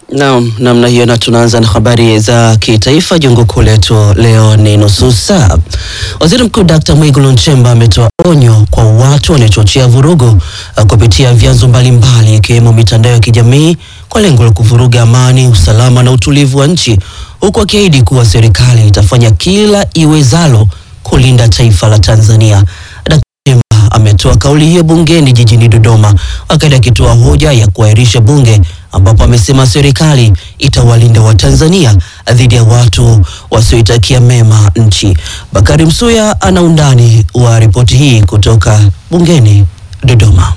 Naam, namna hiyo, na tunaanza na habari za kitaifa. Jungu kuu letu leo ni nusu saa. Waziri Mkuu Dr. Mwigulu Nchemba ametoa onyo kwa watu wanaochochea vurugu uh, kupitia vyanzo mbalimbali ikiwemo mitandao ya kijamii kwa lengo la kuvuruga amani, usalama na utulivu wa nchi, huku akiahidi kuwa serikali itafanya kila iwezalo kulinda taifa la Tanzania. Dr. Nchemba ametoa kauli hiyo bungeni jijini Dodoma wakati akitoa hoja ya kuahirisha bunge ambapo amesema serikali itawalinda Watanzania dhidi ya watu wasioitakia mema nchi. Bakari Msuya ana undani wa ripoti hii kutoka bungeni Dodoma.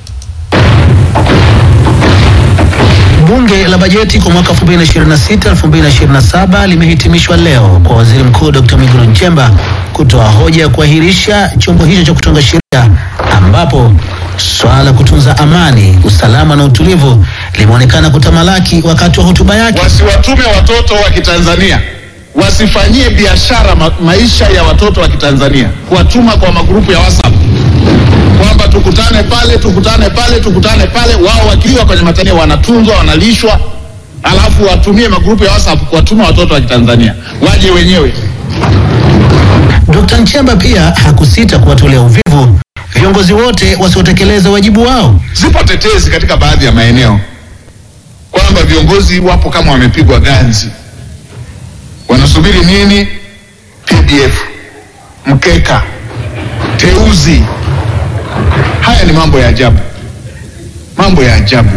Bunge la bajeti kwa mwaka 2026 2027 limehitimishwa leo kwa Waziri Mkuu Dr. Mwigulu Nchemba kutoa hoja ya kuahirisha chombo hicho cha kutunga sheria ambapo swala la kutunza amani, usalama na utulivu limeonekana kutamalaki wakati wa hotuba yake. Wasiwatume watoto wa Kitanzania, wasifanyie biashara ma maisha ya watoto wa Kitanzania, kuwatuma kwa magrupu ya WhatsApp kwamba tukutane pale, tukutane pale, tukutane pale. Wao wakiwa kwenye matania wanatunzwa, wanalishwa, alafu watumie magrupu ya WhatsApp kuwatuma watoto wa Kitanzania waje wenyewe. Dr. Nchemba pia hakusita kuwatolea uvivu viongozi wote wasiotekeleza wajibu wao. Zipo tetezi katika baadhi ya maeneo kwamba viongozi wapo kama wamepigwa ganzi, wanasubiri nini? PDF, mkeka, teuzi. Haya ni mambo ya ajabu, mambo ya ajabu.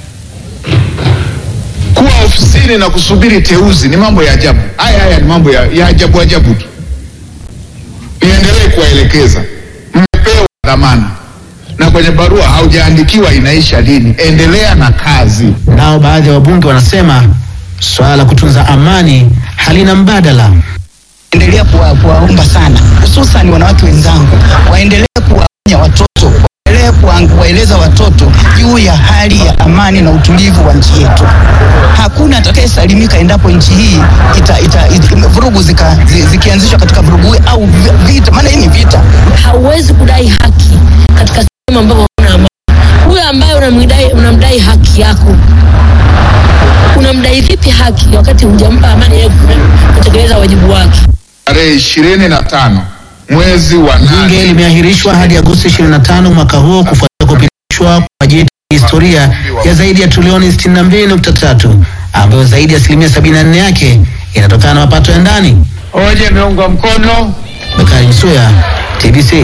Kuwa ofisini na kusubiri teuzi ni mambo ya ajabu. Haya haya ni mambo ya, ya ajabu ajabu tu. Niendelee kuwaelekeza, mmepewa dhamana na kwenye barua haujaandikiwa inaisha lini. Endelea na kazi. Nao baadhi ya wabunge wanasema swala la kutunza amani halina mbadala. endelea kuwa- kuwaomba sana hususan wanawake wenzangu waendelee kuwaonya watoto waendelee kuwa- kuwaeleza watoto juu ya hali ya amani na utulivu wa nchi yetu. Hakuna atakayesalimika endapo nchi hii ita, ita, ita, vurugu zika, zi- zikianzishwa katika vurugu hii au vi- vita, maana hii ni vita. hauwezi kudai haki katika sehemu ambapo hakuna amani. Huyo ambaye unamdai, unamdai haki yako, unamdai vipi haki wakati hujampa amani yeye kutekeleza wajibu wake? Tarehe ishirini na tano mwezi wa Bunge nane limeahirishwa hadi Agosti 25 mwaka huo kufuatia kupitishwa kwa bajeti ya historia ya zaidi ya trilioni 62.3 ambayo zaidi ya asilimia 74 yake inatokana na mapato ya ndani. hoja imeungwa mkono. Bakari Msuya, TBC.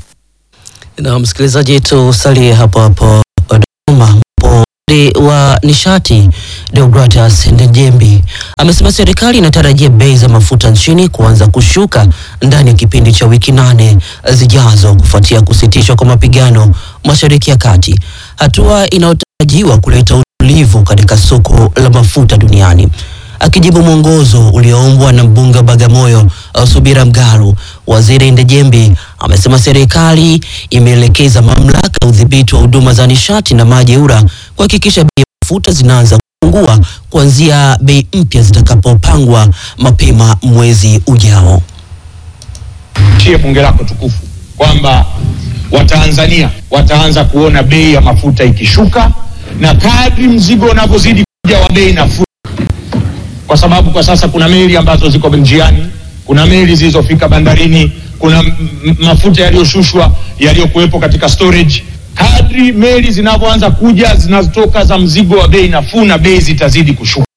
Na msikilizaji, tusalie hapo hapo Dodoma. Waziri wa nishati Deogratas Ndejembi amesema serikali inatarajia bei za mafuta nchini kuanza kushuka ndani ya kipindi cha wiki nane zijazo kufuatia kusitishwa kwa mapigano Mashariki ya Kati, hatua inayotarajiwa kuleta utulivu katika soko la mafuta duniani. Akijibu mwongozo ulioombwa na mbunge wa Bagamoyo uh, Subira Mgalu, waziri Ndejembi amesema serikali imeelekeza mamlaka ya udhibiti wa huduma za nishati na maji EWURA kuhakikisha bei ya mafuta zinaanza kupungua kuanzia bei mpya zitakapopangwa mapema mwezi ujao. tie bunge lako tukufu kwamba Watanzania wataanza kuona bei ya mafuta ikishuka, na kadri mzigo unavyozidi kuja wa bei nafuu, kwa sababu kwa sasa kuna meli ambazo ziko njiani, kuna meli zilizofika bandarini, kuna m- m- mafuta yaliyoshushwa yaliyokuwepo katika storage. Kadri meli zinavyoanza kuja zinazotoka za mzigo wa bei nafuu, na bei zitazidi kushuka.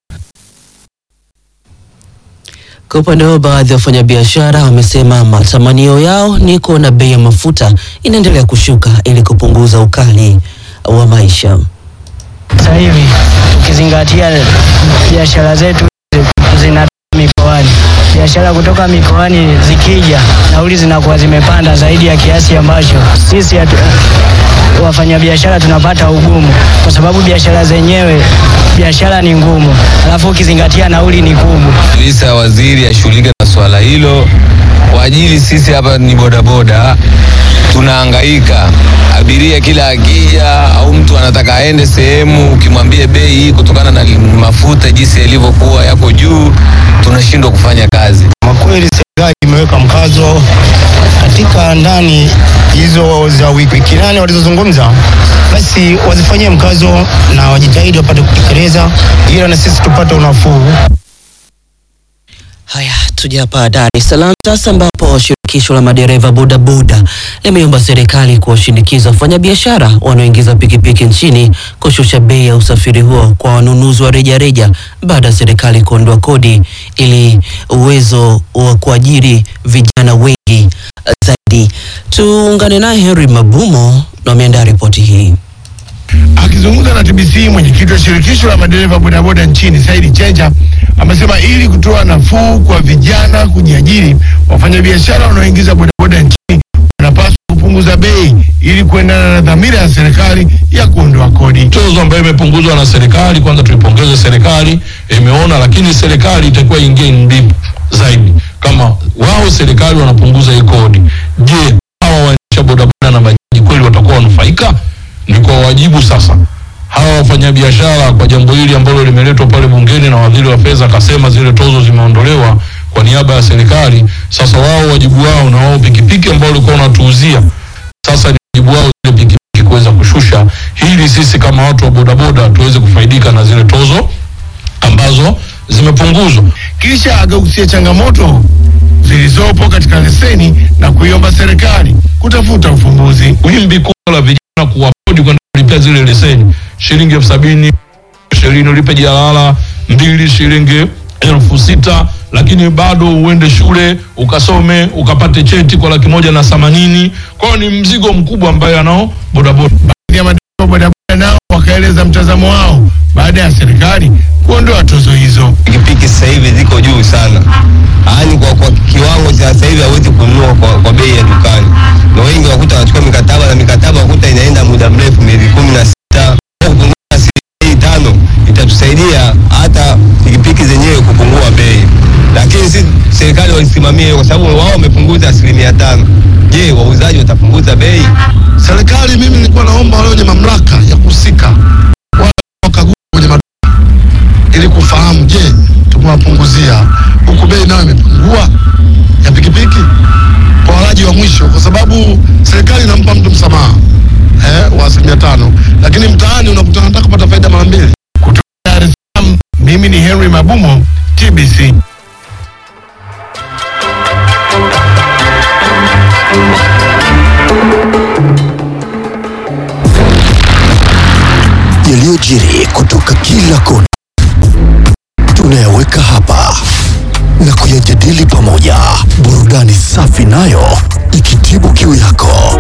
Kwa upande wao, baadhi ya wafanyabiashara wamesema matamanio yao ni kuona bei ya mafuta inaendelea kushuka ili kupunguza ukali wa maisha. Sasa hivi tukizingatia biashara zetu zina mikoani, biashara kutoka mikoani zikija, nauli zinakuwa zimepanda zaidi ya kiasi ambacho sisi hatu, wafanyabiashara tunapata ugumu, kwa sababu biashara zenyewe biashara ni ngumu, alafu ukizingatia nauli ni kubwa. kabisa waziri ashughulike na swala hilo kwa ajili sisi hapa ni bodaboda tunahangaika abiria kila akija au mtu anataka aende sehemu ukimwambia bei hii kutokana na mafuta jinsi yalivyokuwa yako juu tunashindwa kufanya kazi Kwa kweli serikali imeweka mkazo katika ndani hizo za wiki wiki nane walizozungumza, basi wazifanyie mkazo na wajitahidi wapate kutekeleza, ila na sisi tupate unafuu. Haya, tuje hapa Dar es Salaam sasa, ambapo shirikisho la madereva bodaboda limeomba serikali kuwashinikiza wafanyabiashara wanaoingiza pikipiki nchini kushusha bei ya usafiri huo kwa wanunuzi wa rejareja baada ya serikali kuondoa kodi ili uwezo wa kuajiri vijana wengi zaidi. Tuungane naye Henry Mabumo na ameandaa ripoti hii. Akizungumza na TBC, mwenyekiti wa shirikisho la madereva bodaboda nchini Saidi Chenja amesema ili kutoa nafuu kwa vijana kujiajiri, wafanyabiashara wanaoingiza bodaboda nchini wanapaswa kupunguza bei ili kuendana na dhamira ya serikali ya kuondoa kodi. tozo ambayo imepunguzwa na serikali. Kwanza tuipongeze serikali, imeona, lakini serikali itakuwa ingie deep zaidi. Kama wao serikali wanapunguza hii kodi, je, hawa waendesha bodaboda na bajaji kweli watakuwa wanufaika? Ni kwa wajibu sasa hawa wafanyabiashara kwa jambo hili ambalo limeletwa pale bungeni na waziri wa fedha akasema zile tozo zimeondolewa kwa niaba ya serikali. Sasa wao wajibu wao na wao pikipiki ambao walikuwa wanatuuzia sasa ni wajibu wao zile pikipiki kuweza kushusha, ili sisi kama watu wa bodaboda tuweze kufaidika na zile tozo ambazo zimepunguzwa. Kisha akagusia changamoto zilizopo katika leseni na kuiomba serikali kutafuta ufumbuzi. Wimbi kubwa la vijana kuwakodi kwenda kulipia zile leseni shilingi elfu sabini ishirini ulipe jalala mbili shilingi elfu sita lakini bado uende shule ukasome ukapate cheti kwa laki moja na themanini. Kwa hiyo ni mzigo mkubwa ambaye anao bodaboda. Baadhi ya madereva bodaboda nao wakaeleza mtazamo wao baada ya serikali kuondoa tozo hizo. pikipiki sasa hivi ziko juu sana, yaani kwa, kwa kiwango cha sasa hivi hawezi kununua kwa, kwa bei ya dukani, na wengi wakuta wanachukua mikataba na mikataba wakuta inaenda muda mrefu, miezi kumi na sita. Kwa kupunguza asilimia tano itatusaidia hata pikipiki zenyewe kupungua bei, lakini si serikali walisimamia hiyo kwa sababu wao wamepunguza asilimia tano. Je, wauzaji watapunguza bei? Serikali, mimi nilikuwa naomba wale wenye mamlaka ya kuhusika wale wakagua kwenye maduka ili kufahamu, je, tumewapunguzia huku bei nayo imepungua ya pikipiki kwa walaji wa mwisho, kwa sababu serikali inampa mtu msamaha eh, wa asilimia tano, lakini mtaani unakuta nataka kupata faida mara mbili. Dar es Salaam, mimi ni Henry Mabumo, TBC. yaliyojiri kutoka kila kona tunayaweka hapa na kuyajadili pamoja, burudani safi nayo ikitibu kiu yako.